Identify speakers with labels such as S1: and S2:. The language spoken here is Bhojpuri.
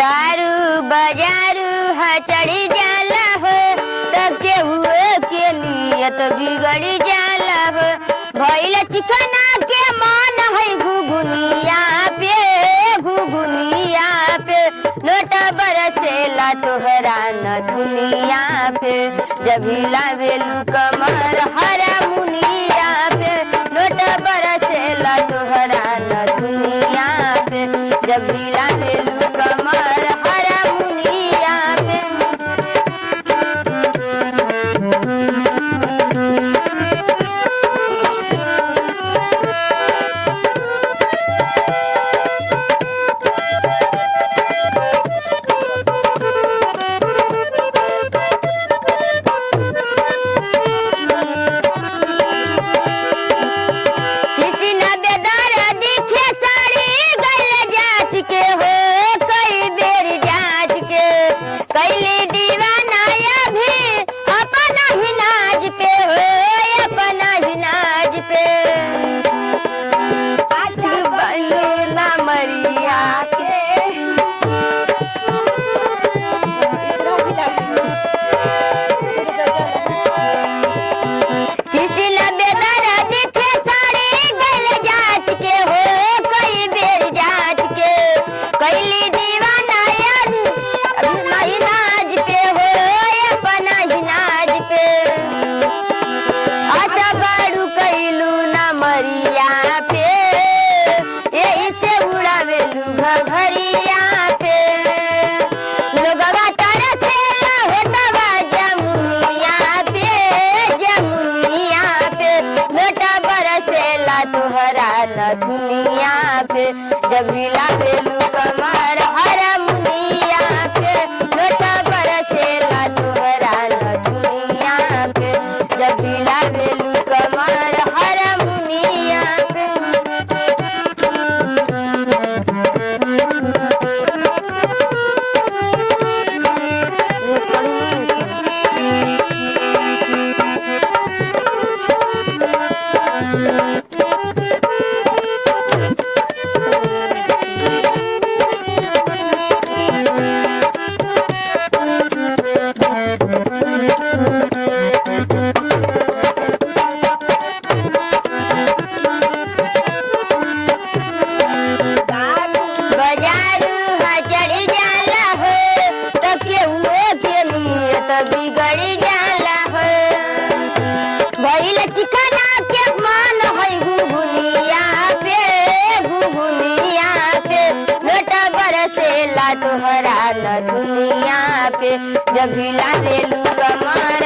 S1: दारू बाजारू हा चढ़ी जाला हो तो केहू के नियत बिगड़ी जाला हो भइल चिकना के मन है घुघुनिया पे घुघुनिया पे लोट बरसेला तोहरा न दुनिया पे जब हिलावेलू कमर हरा मुनिया पे लोट बरसेला तोहरा न दुनिया पे जब हिलावेलू कमर हरा मुनिया पे किसी न बेदर दिखे साड़ी गल जाच के हो कई बेर जाच के कैली दीवाना या भी अपना ही नाज पे हो अपना ही नाज पे आशिक बनू ना मरिया के किसी न बेदर दिखे साड़ी गल जाच के हो कई बेर जाच के कैली दीवाना यार अभी नाज पे हो अपना ही नाज पे आशा बाड़ू कैलू ना मरिया पे यही से उड़ावेलू घघरिया पे लोगवा तरसेला होतवा जमुनिया पे जमुनिया पे बेटा बरसेला तोहरा न दुनिया पे जब हिलावेलू कमर हरा मुनिया पे बेटा बरसेला तोहरा न दुनिया पे जब हिलावेलू कमर हरा मुनिया पे बाजारू हा चढ़ी जाला हो तो केहू के नियत बिगड़ी जाला हो भइल चिकना के मन है घुघुनिया पे घुघुनिया पे लोटा बरसेला तोहरा न दुनिया पे जब हिला देलू कमर